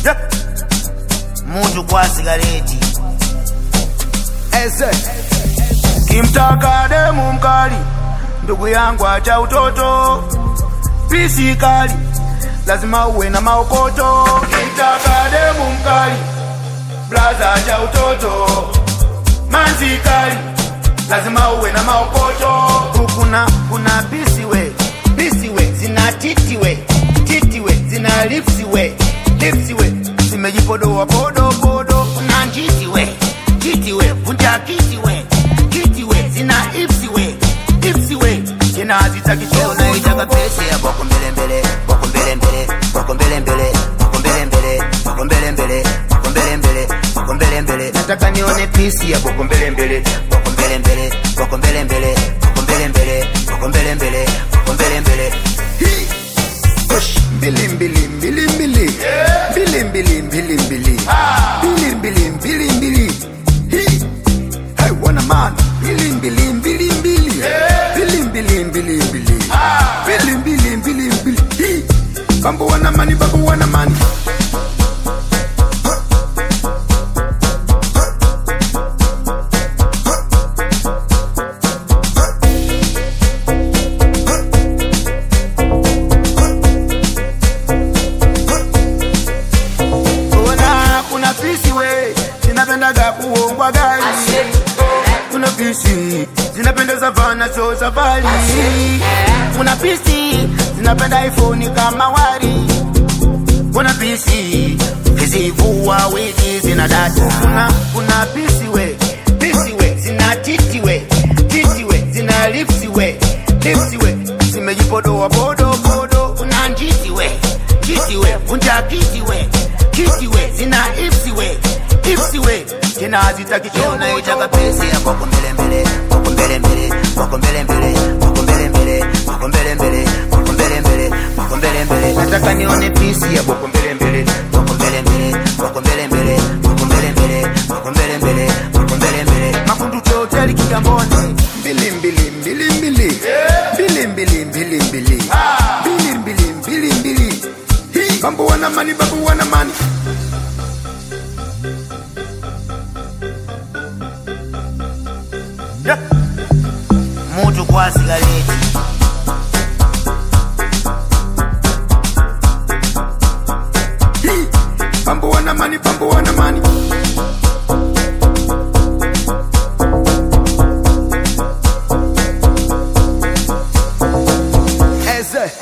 Yeah. Mutu kwa sigareti Eze. kimtaka demu mkali, ndugu yangu acha utoto, pisi kali lazima uwe na maokoto. Kimtaka demu mkali, blaza acha utoto, manzi kali lazima uwe na maokoto. Kuna kuna pisi we pisi we zina titi we titi we zina lipsi we lipsi we zimejipodoa podo podo. Kuna njiti we njiti we vunja kiti we kiti we zina ipsi we ipsi we tena hazitaki choo Unaitaka pesi ya boko mbele mbele, boko mbele mbele, boko mbele mbele, boko mbele mbele, boko mbele mbele, boko mbele mbele, boko mbele mbele. nataka nione pisi ya boko mbele mbele Boko mbele mbele, boko mbele mbele, boko mbele mbele, boko mbele mbele, boko mbele mbele. Hii. Push. mbili mbili mbili mbili mbili mbili mbili mbili mbili mbili mbili mbili Hii. Hey, wana man mbili mbili mbili mbili mbili mbili mbili mbili mbili mbili mbili mbili Hii. bambo wana mani bambo wana mani Ona kuna pisi we zinapendaga kuongwa gari, kuna pisi zinapendeza vana so safari, kuna pisi zinapenda iPhone kama wari, kuna pisi zivua wigi zina data, kuna kuna pisi we pisi we zina titi we titi we zina lipsi we lipsi we zimejipodoa podo podo, kuna njiti we njiti we vunja kiti we kiti we zina ipsi we ipsi we tena hazitaki choo Unaitaka pesi ya boko mbele mbele, boko mbele mbele, boko mbele mbele, boko mbele mbele, boko mbele mbele, boko mbele mbele, boko mbele mbele. nataka nione pisi ya boko mbele mbele Boko mbele mbele, boko mbele mbele, boko mbele mbele, boko mbele mbele, boko mbele mbele. makundu choteli kigamboni mbili mbili mbili mbili mbili mbili mbili mbili mbili mbili mbili mbili Hii. bambo wana mani bambo wana mani Yeah. Mutu kwa sigareti